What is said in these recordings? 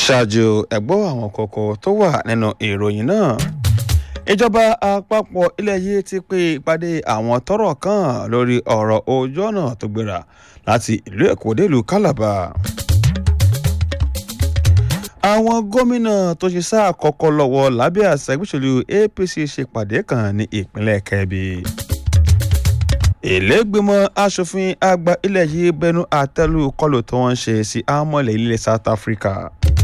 ṣáájú ẹ̀gbọ́ àwọn kókó tó wà nínú ìròyìn náà ìjọba àpapọ̀ ilẹ̀ yìí ti pé ìpàdé àwọn tọ́rọ̀ kàn lórí ọ̀rọ̀ ojú ọ̀nà tó gbéra láti ìlú èkó délùú calabar àwọn gómìnà tó ṣe sáà kọ́kọ́ lọ́wọ́ lábẹ́ àṣà ìgbésòlù apc ṣèpàdé kan ní ìpínlẹ̀ kebbi ìlẹ́gbẹ̀mọ asòfin àgbà ilẹ̀ yìí bẹnu àtẹ́lù kọlù tí wọ́n ń ṣe sí àmọ́lẹ̀ ilẹ̀ south africa.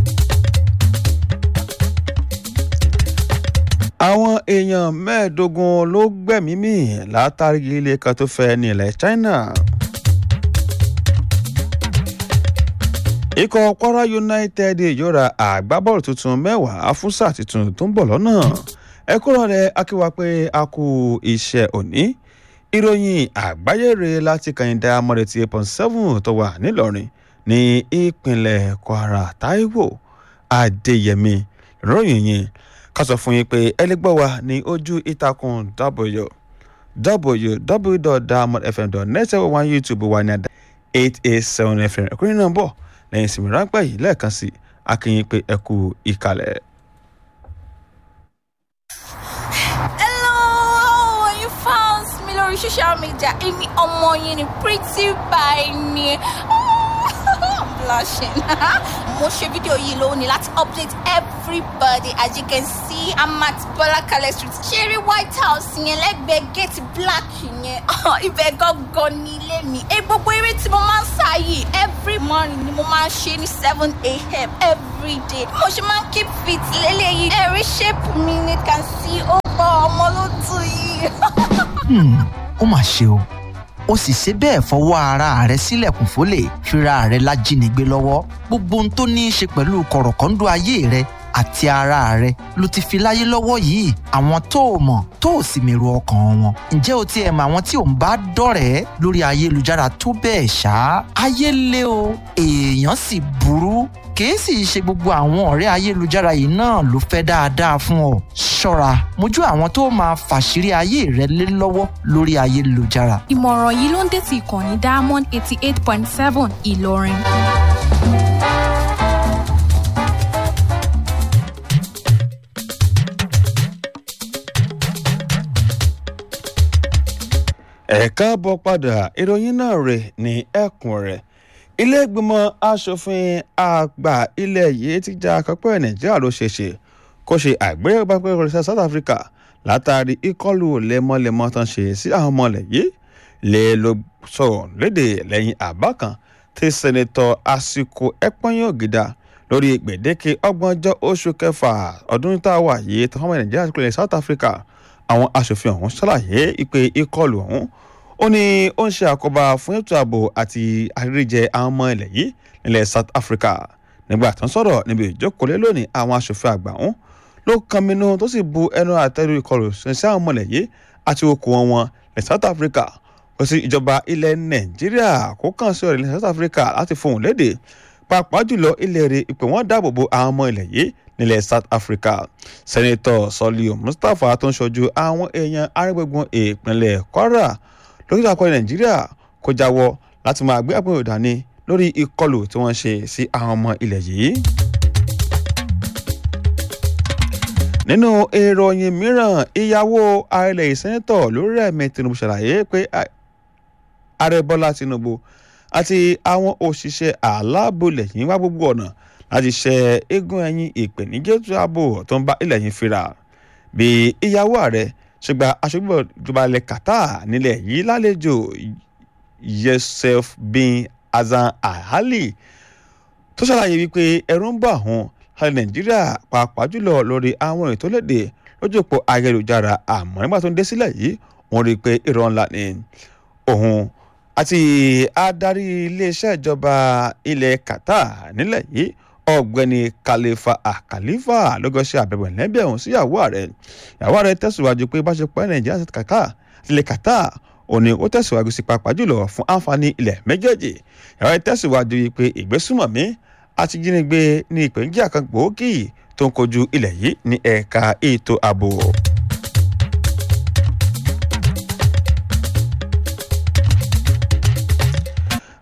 àwọn èèyàn mẹ́ẹ̀ẹ́dógún ló gbẹ̀mí mì látàrí ilé kan tó fẹ́ ní ilẹ̀ china. ikọ̀ kwara united yóò ra àgbábọ́ọ̀lù tuntun mẹ́wàá fún sáà tuntun tó ń bọ̀ lọ́nà ẹ kúrò rẹ̀ akíwá pé a kú iṣẹ́ òní ìròyìn àgbáyére láti kàyìndà amọ̀rẹ̀tì eight point seven tó wà nílọrin ní ìpínlẹ̀ kwara taiwo adéyẹmí ròyìn yìí ká sọ fún yín pé ẹ lè gbọ́ wa ní ojú ìtàkùn www.diamondfm.net ẹ̀wọ̀n wa youtube wa ní àdá eight eight seven fm ẹ̀kúnrin náà bọ̀ lẹ́yìn ìsinmi ráńpẹ́ yìí lẹ́ẹ̀kan sí akínyìn pé ẹ kú ìkàlẹ̀. lórí social media èmi ọmọ yín ni pretty by ni blushing mo ṣe fídíò yìí lónìí láti update everybody as you can see i'm at bọlákalẹ street ṣeré white house yẹn lẹ́gbẹ̀ẹ́ gate black yẹn ibẹ̀ gangan ní ilé mi ẹ gbogbo eré tí mo máa ń sá yìí every morning ni mo máa ń ṣe ní seven a.m. every day mo ṣe máa ń keep fit lélẹ́yìí ẹ̀rí shape mi ni can see ó bọ̀ ọmọ ló tù yìí ó mà ṣe o ó sì ṣe bẹ́ẹ̀ fọwọ́ ara rẹ̀ sílẹ̀kùn fólè fira rẹ̀ lájínigbé lọ́wọ́ gbogbo ohun tó ní í ṣe pẹ̀lú kọ̀rọ̀kọ́ńdú ayé rẹ̀ àti ara rẹ̀ ló ti fi láyé lọ́wọ́ yìí àwọn tó o mọ̀ tó o sì mèrò ọkàn wọn ǹjẹ́ o ti ẹ̀ mọ àwọn tí ò ń bá dọ̀rẹ́ lórí ayélujára tó bẹ́ẹ̀ ṣá ayé lé o èèyàn sì burú kìí sì ṣe gbogbo àwọn ọ̀rẹ́ ayélujára yìí náà ló fẹ́ dáadáa fún ọ ṣọ́ra mójú àwọn tó máa fàṣírí ayé rẹ lé lọ́wọ́ lórí ayélujára. ìmọ̀ràn yìí ló ń dé sí ìkànnì diamond eighty eight point seven ìlọrin. ẹ káàbọ̀ padà ìròyìn náà rè ní ẹkùn rẹ̀ ilé ìgbìmọ̀ asòfin àgbà ilẹ̀ yìí ti já akọ́pẹ́ nàìjíríà ló ṣe ṣe kó ṣe àgbéyẹ̀wò pápẹ́ ìrọ̀lẹ́sẹ̀ south africa látàrí ìkọlù lemọ́lemọ́ tán ṣe sí àwọn ọmọ ilẹ̀ yìí lè ló sọ̀rọ̀ léde lẹ́yìn àbá kan tí sẹ́nitọ́ àsìkò ẹ̀pọ́nyìn ògìdá lórí gbèdéke ọgbọ̀njọ́ oṣù kẹfà ọdún tá a wà yìí tó fọmọ nàìjíríà kúlẹ̀ south africa àwọn asòfin ọ̀hún ṣàlàyé ìpè ìkọlù ọ̀hún ó ní ó ń ṣe àkóbá fún ètò ààbò àti àríríjẹ àwọn ọmọ ilẹ̀ yìí nílẹ̀ south africa nígbà tó ń sọ̀rọ̀ níbi ìjókòólé lónìí àwọn asòfin àgbà ọ̀hún ló kan minú tó sì bu ẹnu àtẹ́lu ìkọlù sí àwọn ọmọ ilẹ̀ yìí àti okùn wọn wọn ní south africa kò sí ìjọba ilẹ̀ nàìjíríà kó kàn sí ọ̀rẹ́ ilẹ̀ south africa láti fohùn léde pàápàá jùlọ ilẹ̀ rẹ̀ ìpè wọ́n dáàbò bo àwọn ọmọ ilẹ̀ yìí nílẹ̀ south africa sẹ́nitọ̀ sọ́líù mustapha tó ń ṣojú àwọn èèyàn arẹ́gbẹ̀gbọ̀n ìpínlẹ̀ kwara lókítà akọni nàìjíríà kò jáwọ́ láti máa gbé àpò ìdání lórí ìkọlù tí wọ́n ṣe sí àwọn ọmọ ilẹ̀ yìí. nínú ìròyìn mìíràn ìyàwó ààrẹ ìsẹ́nitọ̀ lórí ẹ̀mí tinubu ṣàlàyé pé ààrẹ bọ́lá tinubu àti àwọn òṣìṣẹ́ aláàbòlẹ̀ yìí wá gbogbo ọ̀nà láti ṣe eégún ẹ̀yìn ìpèníjẹ́ tó ààbò tó ń bá ilẹ̀ yìí fira bí ìyàwó ààrẹ ṣùgbọ́n aṣojú ìjọba ilẹ̀ qatar nílẹ̀ yìí lálejò yusuf bin hasan alhali tó ṣàlàyé wípé ẹ̀rù ń bà wọ́n láti nàìjíríà pàápàá jùlọ lórí àwọn ètò léde lójú òpó ayélujára àmọ́ nígbà tó ń dé sílẹ̀ yìí wọ́n rí i pé irọ́ ńlá ni òun àti adarí iléeṣẹ́ ìjọba ilẹ̀ qatar nílẹ̀ yìí ọ̀gbẹ́ni khalifa akalifa lọ́gọ́sẹ̀ àbẹ̀wò ẹ̀lẹ́bẹ̀ ọ̀hún sí ìyàwó ààrẹ ìyàwó ààrẹ tẹ̀síwájú pé ìbáṣepọ̀ nàìjíríà àti kàkà ilẹ̀ qatar òní ó tẹ̀síwájú sí pàápàá jùlọ fún àǹfààní ilẹ̀ méjèèjì ìyàwó ààrẹ tẹ̀síwájú pé ìgbésùmọ̀mí àti jínigbé ní ìpèníjà kan gbòógì tó ń kojú ilẹ̀ yìí ní ẹ̀ka ètò ààbò.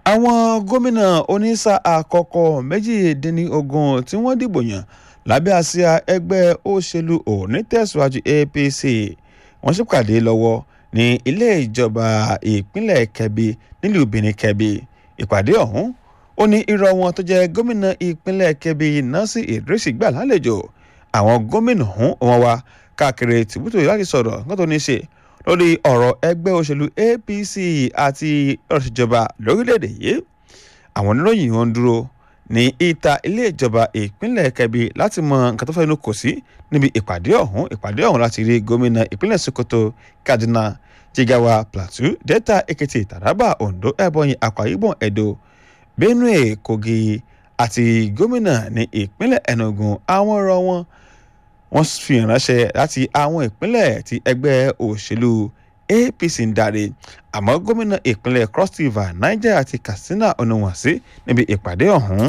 àwọn gómìnà onísà àkọ́kọ́ méjìdínlógún tí wọ́n dìbò yàn lábẹ́ àsíá ẹgbẹ́ òṣèlú onítẹ̀síwájú apc wọ́n ṣèpàdé lọ́wọ́ ní ilé ìjọba ìpínlẹ̀ kẹbi nílùú benin kẹbi ìpàdé ọ̀hún ó ní irọ́ wọn tó jẹ́ gómìnà ìpínlẹ̀ kẹbi násì idris gbà lálejò àwọn gómìnà ọ̀hún wọn wá káàkiri tìbútò láti sọ̀rọ̀ nǹkan tó ní ṣe lórí ọ̀rọ̀ ẹgbẹ́ òṣèlú apc àti ọ̀rọ̀ ìjọba lórílẹ̀‐èdè yìí àwọn oníròyìn wọn dúró ní ìta ilé ìjọba ìpínlẹ̀ kẹbi láti mọ nǹkan tó fẹ́ inú kò sí níbi ìpàdé ọ̀hún ìpàdé ọ̀hún láti rí gómìnà ìpínlẹ̀ sokoto kaduna jigawa plateau delta ekiti taraba ondo ebonyi akwa ibom edo benue kogi àti gómìnà ní ìpínlẹ̀ enugu àwọn ọ̀rọ̀ wọn wọ́n fi ránṣẹ́ láti àwọn ìpínlẹ̀ tí ẹgbẹ́ òṣèlú apc ń darí àmọ́ gómìnà ìpínlẹ̀ cross river niger àti katsina onuwànsí níbi ìpàdé ọ̀hún.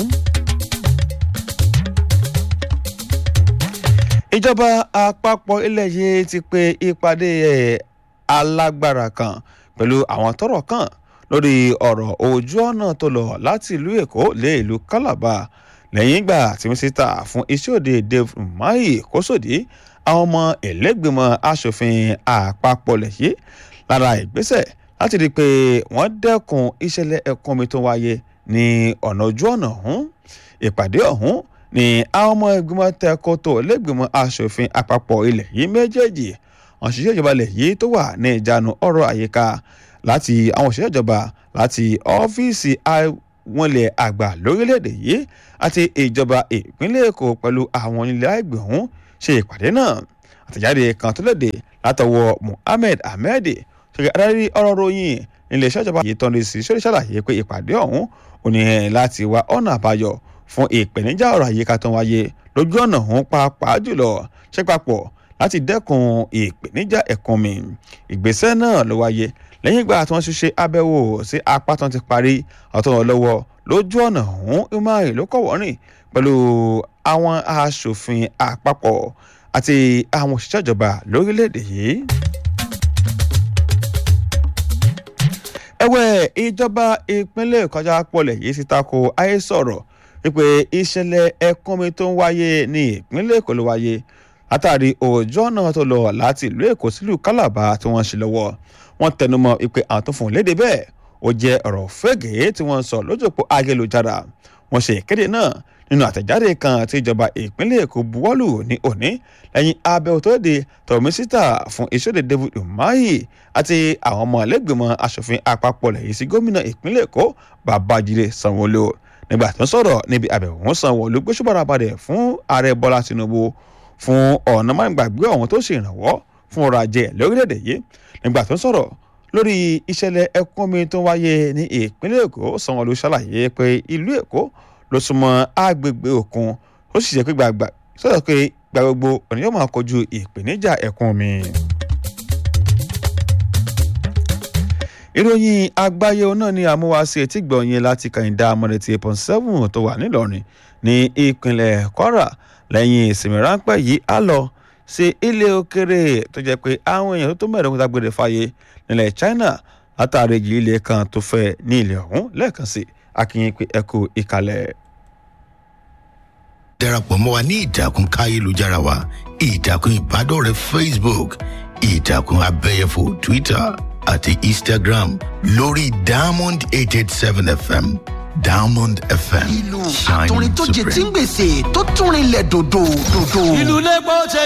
ìjọba àpapọ̀ ilẹ̀ yìí ti pe ìpàdé alágbára kan pẹ̀lú àwọn tọ́rọ̀ kàn lórí ọ̀rọ̀ ojú ọ̀nà tó lọ láti ìlú èkó lé ìlú calabar lẹ́yìn ìgbà tí mínísítà fún iṣẹ́ òde dave umahi kó sòdí àwọn ọmọ ẹlẹ́gbẹ̀mọ asòfin àpapọ̀ lẹ́yìn lára ìgbésẹ̀ láti rí i pé wọ́n dẹ́kun ìṣẹ̀lẹ̀ ẹ̀kún omi tó wáyé ní ọ̀nà ojú ọ̀nà ọ̀hún ìpàdé ọ̀hún ni àwọn ọmọ ìgbìmọ̀ tẹ̀kọ́tò lẹ́gbẹ̀mọ asòfin àpapọ̀ ilẹ̀ yìí méjèèjì òṣìṣẹ́ ìjọba ilẹ̀ yìí tó wà ní ìjánu ọ̀rọ̀ àyíká láti àwọn òṣìṣẹ́ ìjọba láti ọ́fíìsì àwọn ilẹ̀ àgbà lórílẹ̀‐èdè yìí àti ìjọba ìpínlẹ̀ èkó pẹ̀lú àwọn ilẹ̀ àgbẹ̀ ọ̀hún ṣe ìpàdé náà àtẹ̀jáde kan tó léde látọwọ́ muhammed ahmed ṣe adarí ọ̀rọ̀ ròyìn iléeṣẹ́ ìjọba yìí tọ́ni sí sórí ṣàlàyé pé ìpàdé ọ̀hún ò ní láti wá ọ̀nà àbáyọ fún ìpèníjà ọ̀rọ̀ àyíká tó ń wáyé lójú ọ̀nà ọ̀hún pàápàá jùlọ ṣe papọ̀ láti dẹ́kun ìpèníjà ẹ̀kún mi ìgbésẹ̀ náà ló wáyé lẹ́yìn ìgbà tí wọ́n ti ṣe àbẹ̀wò sí apá tó ti parí ọ̀tọ̀ lọ́wọ́ lójú ọ̀nà ọ̀hún umari ló kọ̀ wọ́rìn pẹ̀lú àwọn aṣòfin àpapọ̀ àti àwọn òṣìṣẹ́ ìjọba lórílẹ̀‐èdè yìí. ẹ̀wẹ̀ ìjọba ìpínlẹ̀ ìkọjá pọ̀lẹ̀ yìí ti tako ayé sọ̀rọ̀ wípé ìṣẹ̀lẹ̀ ẹ̀kúnmi tó ń wáyé ní ìpínlẹ̀ èkó ló wáyé látàrí òòjọ́ náà tó lọ láti ìlú èkó sílùú kálàbà tí wọ́n ń ṣe lọ́wọ́ wọ́n tẹnumọ́ wípé àwọn tó fún un léde bẹ́ẹ̀ ó jẹ́ ọ̀rọ̀ fẹ́gẹ̀ẹ́ tí wọ́n ń sọ lójú òpó ayélujára wọ́n ṣe ìkéde náà nínú àtẹ̀jáde kan tí ìjọba ìpínlẹ̀ èkó buwọ́lù ní òní lẹ́yìn abẹ́wò tó de tọ̀mísítà fún ìṣòdè david umahi àti àwọn ọmọ ẹlẹ́gbẹ̀mọ asòfin àpapọ̀ lẹ́yìn sí gómìnà ìpínlẹ̀ èkó babájídé sanwóolu nígbà tó ń sọ̀rọ̀ níbi àbẹ̀wò sanwóolu gbósùbọ̀rọ̀ abalẹ̀ fún ààrẹ bọ́lá tinubu fún ọ̀nà mágbàgbé ọ̀hún tó ṣèrànwọ́ fún ọrọ̀ ajé lórílẹ̀‐èdè yìí nígbà tó ń sọ̀rọ̀ lórí ìṣẹ̀lẹ̀ ẹkún omi tó wáyé ní ìpínlẹ̀ èkó sanwó-olu ṣàlàyé pé ìlú èkó ló súnmọ́ agbègbè òkun ó sì ṣe pé gbàgbà sọ̀rọ̀ pé gba gbogbo ọ̀nà yóò máa kojú ìpèníjà ẹkún omi. ìròyìn àgbáyé náà ni àmúwáṣe etí gbọ̀nyìn láti kàyìndà amọ̀rẹ̀tì eight point seven tó wà nílọrin ní ìpínlẹ̀ kwara lẹ́yìn ìsinmi ráńpẹ́ yìí á lọ sí ilé òkèrè tó jẹ́ pé àwọn èèyàn tó tó mẹ́rin kúta gbére fàyè nílẹ̀ china látàrí igi ilé kan tó fẹ́ ní ilẹ̀ ọ̀hún lẹ́ẹ̀kan sí akínyìn pé ẹ kú ìkàlẹ̀. darapọ̀ mọ́ wa ní ìtàkùn káyélujára wa ìtàkùn ìbádọ́rẹ̀ẹ́ facebook ìtàkùn abẹ́yẹfò twitter àti instagram lórí diamond eight eight seven fm diamond fm ìlú shining àtúrin tó jẹ tí ń supreme. gbèsè tó túnrin lẹ̀ dòdò dòdò. ìlú lẹ́gbọ́n tẹ